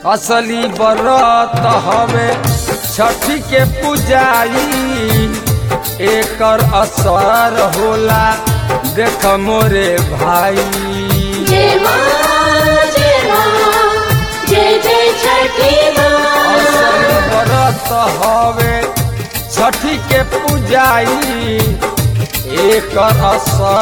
असली बरत हवे छठी के पूजाई एकर असर होला देख मोरे भाई जय माँ जय माँ जय जय छठी माँ असली बरत हवे छठी के पूजाई एकर असर